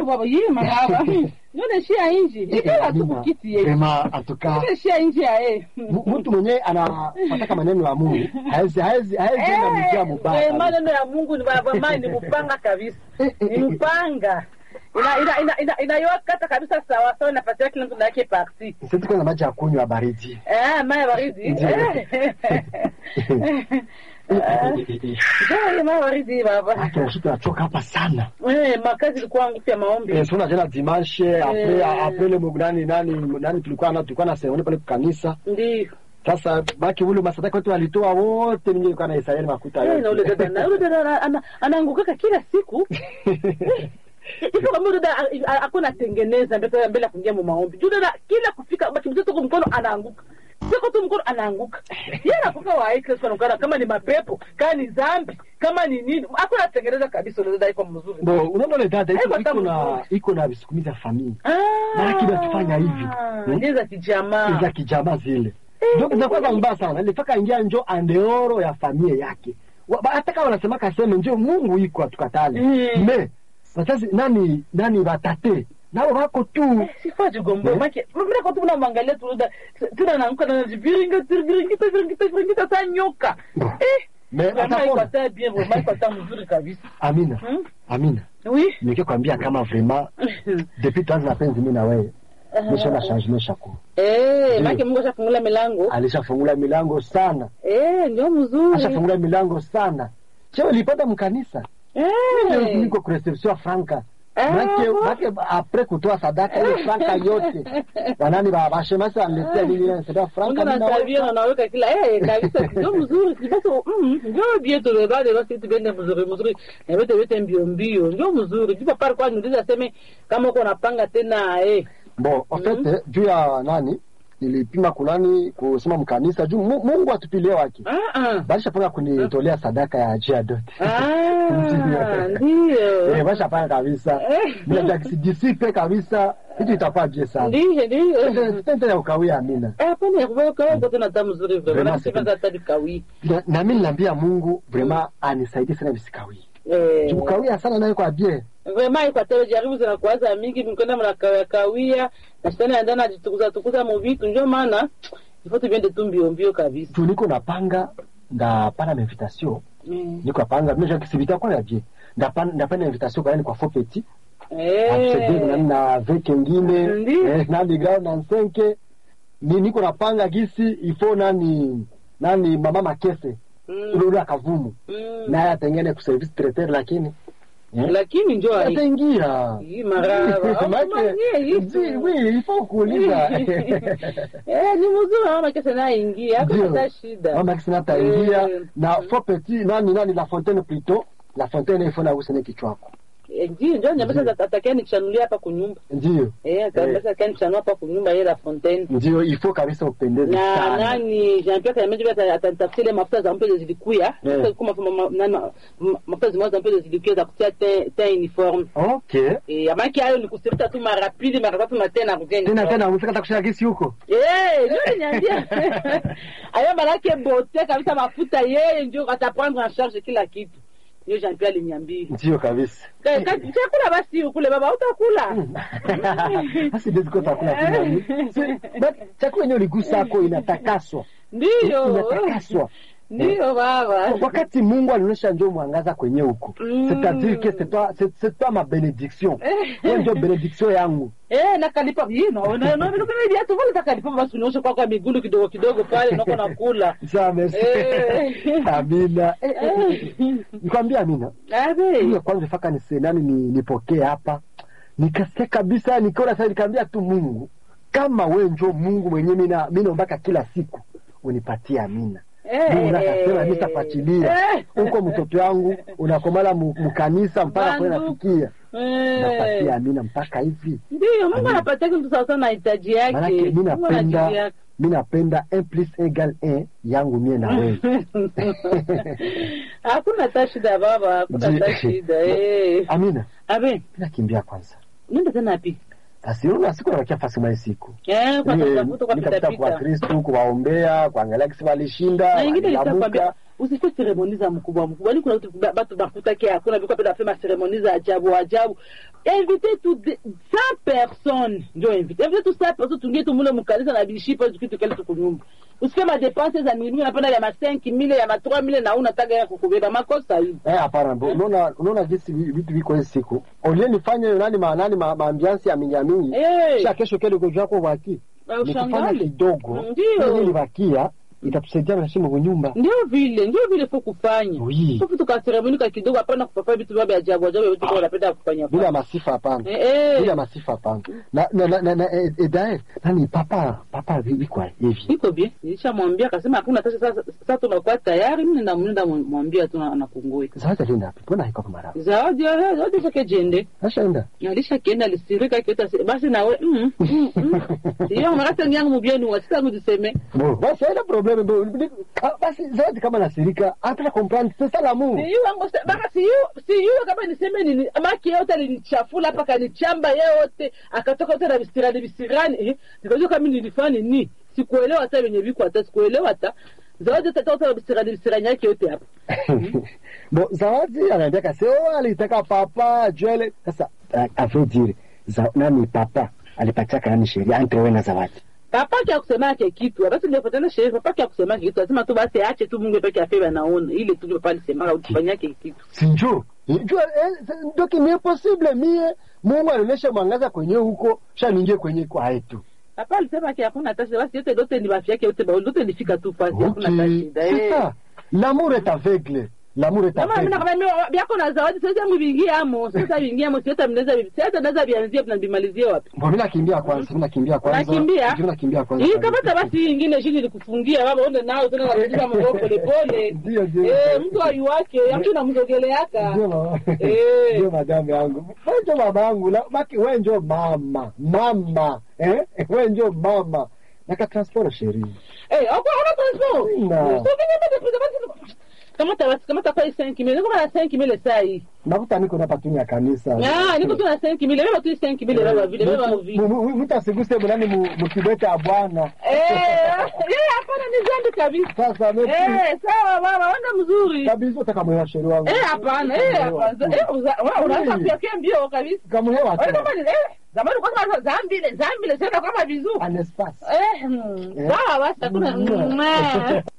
ndio baba yeye maraba ndio nashia inji ikala tu kukiti yeye Sema atuka nashia inji ya yeye M- mtu mwenyewe anafataka maneno ya Mungu haezi haezi haezi enda mjia Eh, mubaya maneno ya Mungu ni baba mama ni mpanga kabisa Eh, eh, ni eh, eh. mpanga ina ina ina ina inayokata kabisa sawa sawa napatia kila mtu yake parti sisi tuko na maji ya kunywa baridi eh maya baridi Ndio. Ndio maya baridi baba Haki sisi tunachoka hapa sana eh makazi ilikuwa ngupi ya maombi eh tuna jana dimanche après Eh. après le nani nani nani tulikuwa na tulikuwa na seremoni pale kwa kanisa ndio sasa baki ule masadaka wetu walitoa wote mimi nilikuwa na Israeli makuta Eh, na ule yote dada na ule dada ana- ana- anaangukaka kila siku hivyo kama ule dada a- a- ako natengeneza mbele mbele ya kuingia mu maombi juu dada kila kufika bakimtoto kwa mkono anaanguka siko tu mkono anaanguka yeye anakuka wa Kristo anakuwa kama ni mapepo kama ni zambi kama ni nini ako natengeneza kabisa ule dada iko mzuri Bo, unaona ile dada iko Haiko hata iko na mzuri. iko na visukumizi ya familia Ah, Maana kile tufanya hivi. Hmm? ndio za kijamaa za kijamaa zile Eh, ndio zinakuwa za mbaya sana ilifaka ingia njo andeoro ya familia yake Wa- ba- hata kama wanasema kaseme njo Mungu iko atukatale Mm. me wazazi nani nani batate nao wako tu sifa jigombo Eh? make mimi kwa tuna mwangalia tu da tuna naanguka na viringa viringa viringa viringa ta nyoka Bo. eh me Vraiment, iko atapona hata bien vraiment iko hata mzuri kabisa amina Hmm? amina oui nikikwambia kama vraiment depuis tuanze mapenzi mimi na wewe nishaona changement shako eh Ndio. make Mungu ashafungula milango alishafungula milango sana eh ndio mzuri ashafungula milango sana cheo ilipata mkanisa Ndio eh niko kureception franka Ah, Make, bon. make apres kutoa sadaka ile franka yote wanani ba bashemasi waniletea nini ile sadaka franka Mungu mimi anasabia naweka. na naweka kila eh kabisa ndio mzuri basi mm ndio bien tu bado basi tubende mzuri mzuri na wote wote mbio mbio ndio mzuri ndipo pale kwa niuliza sema kama uko unapanga tena eh Bon, en fait juu ya nani nilipima kunani kusema mkanisa juu Mu- Mungu atupilie wake ah ah balishapanga kunitolea sadaka ya jia dote Ah, Eh, ndio. bashapanga kabisa Eh. bila disipe kabisa hicho itakuwa bie sana Ndio, ndio. tente ya ukawia amina Eh, hapana ya kuweka kwa kwa tena tamu nzuri Vraiment, vraiment. c'est Sifa za tadi kawi. na, na mimi niliambia Mungu vraiment anisaidie sana visikawia Eh. juu kawia sana nayo kwa bie Vraiment iko tele jaribu zina kuanza mingi mkwenda mna kawia kawia. Na shetani anaenda anajitukuza tukuza mu vitu ndio maana ifo tuende tu mbio mbio kabisa. juu niko napanga ndapana invitation Mm. niko napanga mimi je kisivita kwa ya bie ndapana ndapana invitation kwa yani kwa faux petit Eh. Amsterdam nani na veke ingine Ndiyo. eh, nani ground na nsenke ni niko napanga gisi ifo nani nani mama makese Mm. ule ule akavumu Mm. naye atengene ku service traiteur lakini eh, Lakini njoo hai. ataingia Hii maraba. Maana- Ji- oui, il faut kuuliza Eh, ni mzuri mama kesa naye ingia. Hapo Ndio. hata shida. mama kisi nataingia Eh. na faux petit nani nani la fontaine plutôt la fontaine ifo na usene kichwako Eh, Ndio, ndio nyambesa atakia nikichanulia hapa kunyumba. ndio Eh, kabisa kani chanua hapa kunyumba yeye la Fontaine. ndio il faut kabisa upendeze Na sana nani Jean Pierre Kameji bata atanitafutia ile mafuta za mpele zilikuya. Eh. Sasa kama ma- nani ma- mafuta zimoja za mpele zilikuya za kutia te te uniform. okay Eh, amaki hayo ni kusirita tu mara pili mara tatu na tena kugeni. tena tena umefika hata kushika gisi huko Eh, ndio niambia. Ayo malaki bote kabisa mafuta yeye ndio ataprendre en charge kila kitu. Ndio Jean Pierre aliniambia. ndio kabisa Ka- ka- Chakula basi ukule baba utakula. basi ndeziko takula tena Si- but chakula yenyewe ligusako inatakaswa Ndiyo. inatakaswa Ndiyo baba. wakati mungu alionyesha njo mwangaza kwenye huko Mm. c'est-à-dire que c'est toi c'est c'est toi ma bénédiction hiyo ndio bénédiction yangu Eh, nakalipa hii no no no no kama viatu vile takalipa basi unaosha kwa kwa miguu kidogo kidogo pale nako nakula. sawa merci Eh. amina Eh, eh, eh, eh. nikwambia amina Abe. hiyo kwanza faka nisenani ni nipokee hapa nikasikia kabisa nikaona sasa nikaambia tu mungu kama we njo mungu mwenyewe mina mi naombaka kila siku unipatie amina Mungu nakasema nitafuatilia huko mtoto yangu unakomala mu- mukanisa mpaka kwe Bandu. nafikia napatia Eh. amina mpaka hivi Ndiyo, Mungu Amina. anapatia mtu sawa sawa na hitaji yake. manake mi Mungu napenda anajilia. mi napenda un plus un égal un yangu mie na wewe Hakuna hata shida baba, hakuna Ndi- hata shida. Eh. amina Abe, nakimbia kwanza nenda tena wapi? basi una siku nabakia fasi mwa hii siku Eh, kwa Niwe- kutafuta kwa pita nikapita kwa pita. Kristu kuwaombea kuangalia kisi walishinda Na ingine nitakwambia waliamuka usifanye seremoni za mkubwa mkubwa. Ni kuna watu ba- batu bakutake hakuna biko penda fema seremoni za ajabu ajabu. invite tu de- 100 personnes ndio invite invite tu 100 personnes tungie tu mule mukanisa na bishipa tukitu kale tukunyumba usike madepense za mingi napenda ya ma 5000 ya ma 3000 na unataka ya kukubeba makosa hivi Eh, hapana bo. Unaona unaona jinsi vi- vitu viko hizi siku. Olie nifanye hiyo nani ma nani ma, maambiansi ya mingi mingi. Eh. Kisha kesho kile ugonjwa wako waki. Na Ni kufanya ushangali. kidogo. Ndio. Ili bakia itatusaidia na shimo kunyumba. ndio vile ndio vile fo kufanya Oui. Fupi tukaseremonika kidogo, hapana kupapa vitu vya ajabu ajabu vitu kwa unapenda kufanya Bila fanya. masifa hapana. Eh, eh. Bila masifa hapana. Na na na, na, na eh, eh, dae nani papa papa vipi kwa hivi. Iko bien, nilishamwambia akasema hakuna tasha. Sasa sasa tunakuwa tayari, mimi na mnenda mwambia tu na kungoi Zawadi alienda wapi? Mbona haiko kama mara? zawadi ya zawadi zake jende Ashaenda. alisha kienda lisirika kiota basi nawe mm, mm, mm. Iyo makata nyangu mubieni wa sita kujiseme Bo, basi haina problem bo. Ah, Basi zawadi kama nasirika, hata comprendre c'est ça l'amour. siyu wangu sa- baka siyu siyu kama niseme nini maki yote alinichafula hapa kanichamba yote akatoka yote na visirani visirani eh nikajua kama nilifanya nini sikuelewa hata venye viko hata sikuelewa hata zawadi yote toka na visirani visirani yake yote hapa Bon, Zawadi anaambia kasi oh, alitaka papa Joel. Sasa uh, avait dire za, nani papa alipataka nani sheria entre wewe na Zawadi. papa kia kusema yake kitu basi ndio patana sherehe papa kia kusema yake kitu lazima tu basi aache tu Mungu peke yake anaona ile tu papa alisema utafanya yake kitu Sinjo. Jua eh, donc ni possible mie Mungu alionyesha mwangaza kwenye huko, sha ningie kwenye kwa yetu. papa alisema yake hakuna tasha basi yote yote ni bafia yake yote ba yote nifika tu fasi hakuna Ok. tasha C'est ça. L'amour est aveugle. L'amour est Kama mimi aveugle. nakwambia byako na zawadi sasa yangu vingie amo sasa vingie amo sasa mnaweza sasa naweza vianzie na bimalizie wapi Bon, mimi nakimbia kwanza, mimi nakimbia kwanza. Unakimbia? Mimi nakimbia kwanza. hii kapata basi hii ingine shini nikufungia baba uende nao tena nakujiba mambo pole pole Ndio, ndio. eh mtu aiwake mtu namzogeleaka Ndio mama. Eh. Ndio madame yangu. Wewe ndio mama yangu. La- Baki wewe ndio mama. Mama. Eh? Wewe ndio mama. Naka transport chérie. eh hapo hana transport Na. sio kwenye mbele pesa basi kamata basi kamata kwa 5000 niko na 5000 saa hii Nakuta niko hapa tu ya kanisa. ah niko tu na 5000 beba tu 5000 baba vile beba vile Mtu asiguse mnani mkibeta ya bwana. eh eh hapana ni zambi kabisa Sasa mimi Eh, sawa baba, wenda mzuri. kabisa utakamwewa sheria wangu. Eh, hapana, eh, hapana. Eh, uza- wewe unaweza pia pia mbio kabisa. Kamwewa Wewe tena. kama ni eh, zamani kwa kama zambile, zambile sasa kama vizuri. An espace. Eh, mm, sawa basi hakuna. Mm. Mm, eh.